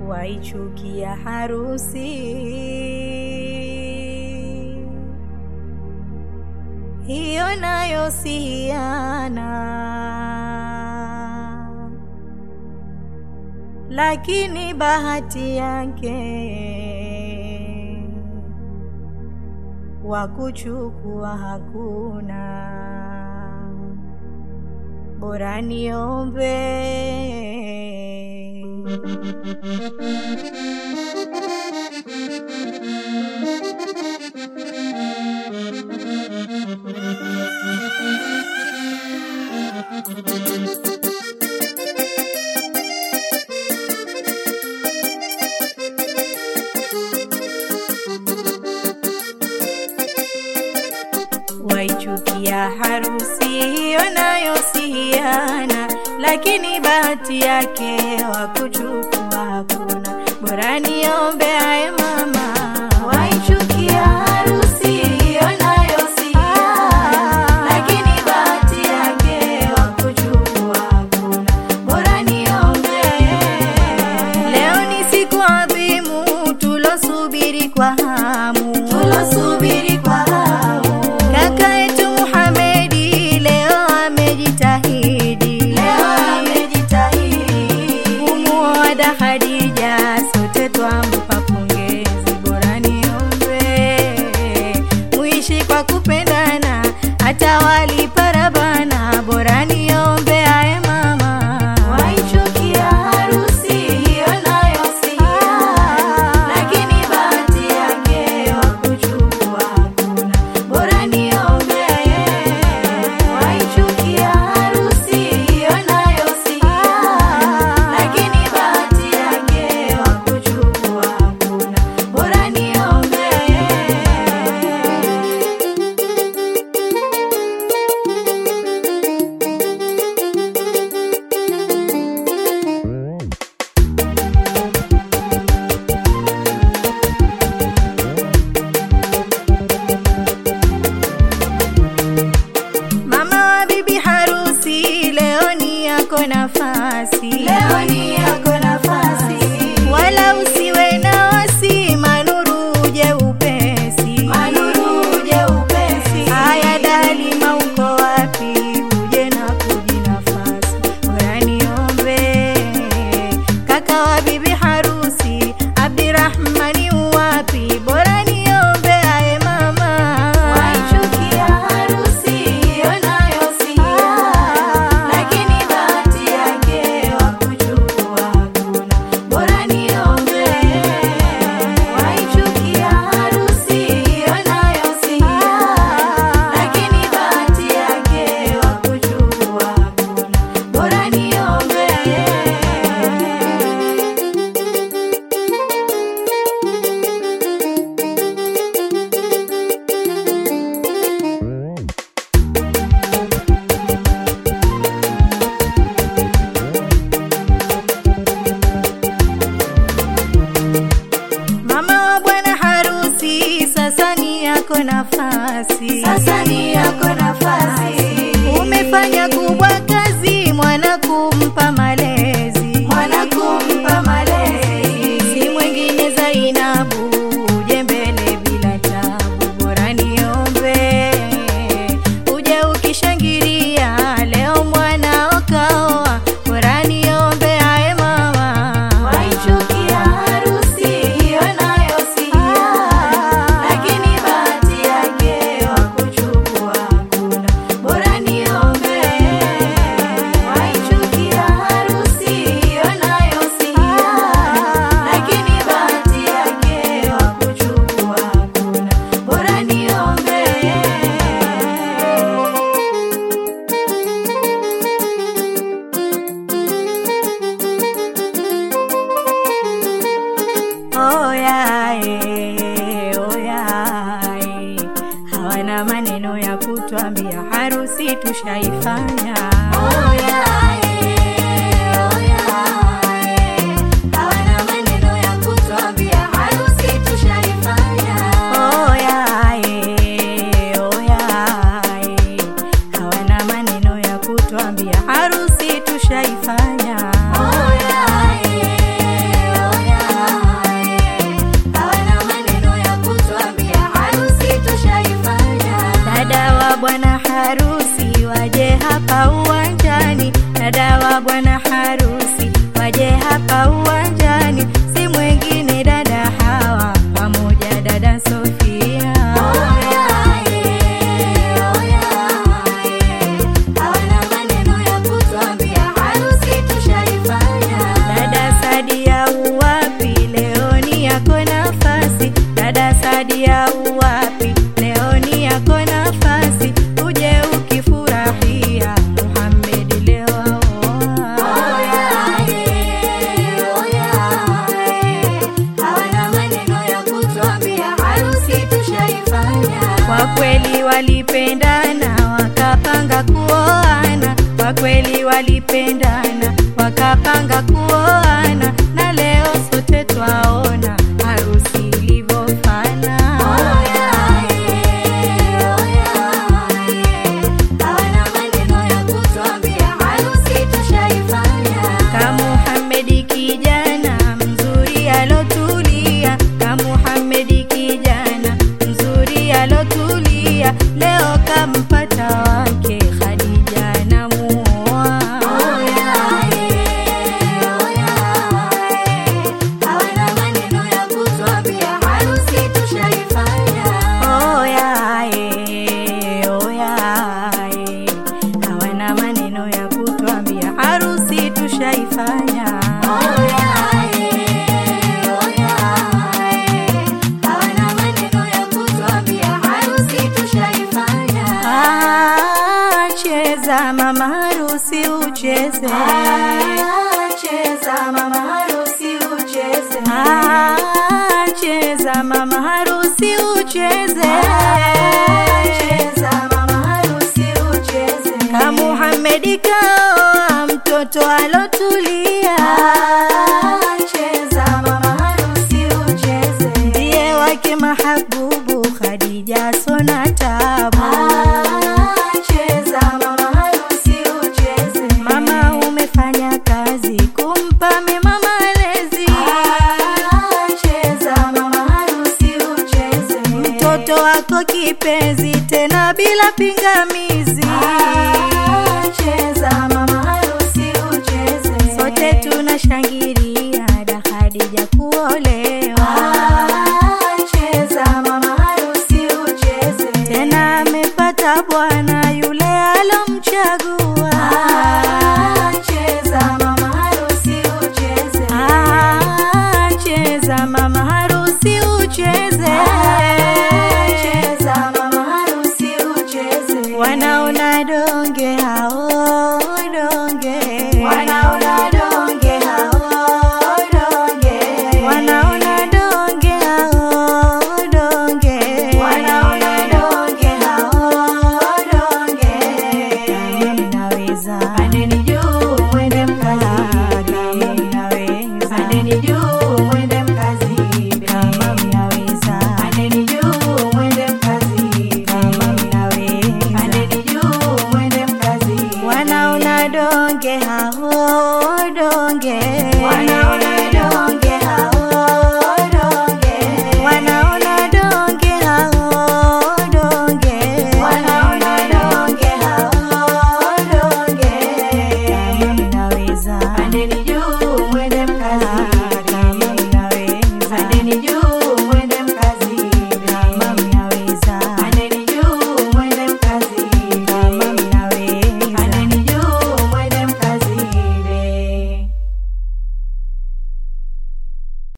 waichukia harusi hiyo nayo si hiana, lakini bahati yake wa kuchukua hakuna, bora niombe waichukia harusi hiyo nayo si hiana, lakini bahati yake wa kuchukua hakuna, bora niombe aye mama. Waichukia harusi hiyo nayo si hiana, lakini bahati yake wa kuchukua hakuna, bora niombe. Leo ni siku adhimu tulosubiri kwa hamu, tulosubiri kwa hamu Kaka yetu Muhamedi leo amejitahidi, leo amejitahidi kumuoa da Khadija, sote twampa pongezi, bora niombe muishi kwa kupendana, hata waliparabana, bora niombe aye mama. Waichukia harusi hiyo nayo si hiana, lakini bahati yake wa kuchukua hakuna, bora niombe. Waichukia harusi hiyo nayo si hiana, lakini bahati yake wa kuchukua hakuna, bora niombe. Mama wa bibi harusi leo ni yako nafasi, leo ni yako nafasi, wala usiwe na wasi, manuru uje upesi, manuru uje upesi. Haya Dalima, uko wapi? Uje na kuji nafasi, bora niombe kaka wa bibi harusi Abdirahmani uwapi? Bora niombe aye mama. Waichukia harusi hiyo nayo si hiana, lakini bahati yake wa kuchukua hakuna, bora niombe. Waichukia harusi hiyo nayo si hiana, lakini bahati yake wa kuchukua hakuna, bora niombe. Mama wa bwana harusi, sasa ni yako nafasi, sasa ni yako nafasi. Umefanya kubwa kazi, mwana kumpa malezi, mwana kumpa malezi. Si mwingine Zainabu, uje mbele bila tabu, bora niombe uje ukishangilia, leo mwana okaoa, bora niombe aye mama. Waichukia harusi hiyo nayo si hiana, lakini bahati yake wa kuchukua hakuna, bora niombe. Waichukia harusi hiyo nayo si hiana, lakini bahati yake wa kuchukua hakuna, bora niombe. Oyae, oyae, hawana maneno ya kutwambia, harusi tushaifanya. Oyae, oyae, hawana maneno ya kutwambia, harusi tushaifanya. Oyae, oyae, hawana maneno ya kutwambia, harusi tushaifanya. Oyae, oyae walipendana wakapanga kuoana, kwa kweli walipendana wakapanga kuoana, na leo sote twaona harusi ilivyofana. Ka Muhamedi kijana mzuri alotulia, ka Muhamedi kijana mzuri alotulia, leo kampata wake Khadija namuoa. Oya, eh, oya, eh, hawana maneno ya kutwambia harusi tushaifanya. Ah, Cheza mama harusi ucheze, cheza mama harusi ucheze, cheza mama harusi ucheze, cheza mama harusi ucheze. Ka Muhamedi kaoa mtoto alotulia, cheza mama harusi ucheze, ndiye wake mahabubu Khadija sona tabu. Cheza mama harusi ucheze, mama umefanya kazi kumpa mema malezi. Cheza mama harusi ucheze, mtoto wako kipenzi tena bila pingamizi. Cheza mama harusi ucheze, sote tunashangilia da Khadija kuolewa. Cheza mama harusi ucheze, tena amepata bwana yule alomchagua. Cheza mama harusi ucheze, cheza mama harusi ucheze, cheza mama harusi ucheze. Wanaona donge hao donge, wanaona donge hao donge, wanaona donge hao donge, wanaona donge hao donge. Kama mnaweza pandeni juu mwende mkazi, kama mnaweza pandeni juu mwende mkazi, kama mnaweza pandeni juu mwende mkazi, kama mnaweza pandeni juu mwende mkazi. Wanaona donge hao donge, wanaona